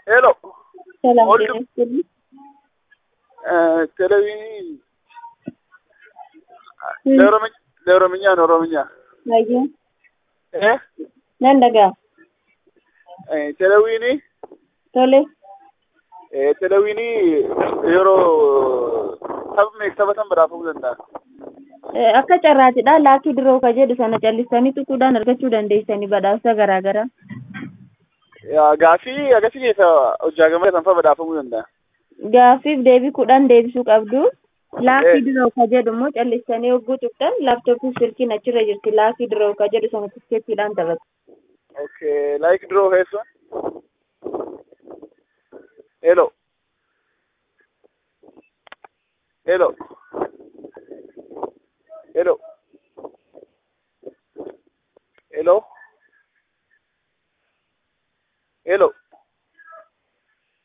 ሄሎ ሰላም ወልድ- ጤና ይስጥልኝ። ቴሌቪዥን ለኦሮምኛ ለኦሮምኛ ነው ኦሮምኛ Baay'ee እ nan dhaga'a. ቴሌቪዥን Tole, ቴሌቪዥን yeroo taphni taphatan badhaafamuu danda'a. eh, akka carraatidha laakii diroo ka jedhu sana callistanii tuquudhaan argachuu dandeessanii badhaasa garaa garaa. Yaa, Gaaffii akkasii keessa hojjaagamee kan fa'a badhaafamuu danda'a. Gaaffiif deebii kudhan deebisuu qabdu. Laakii Eh. diroo ka jedhu immoo callistanii hogguu tuqxan laaptooppii silkiin achirra jirti laakii diroo ka jedhu sana tikkeettiidhaan taphatu. Okay, like draw heessuun. Hello. Hello. Hello. Hello. Hello.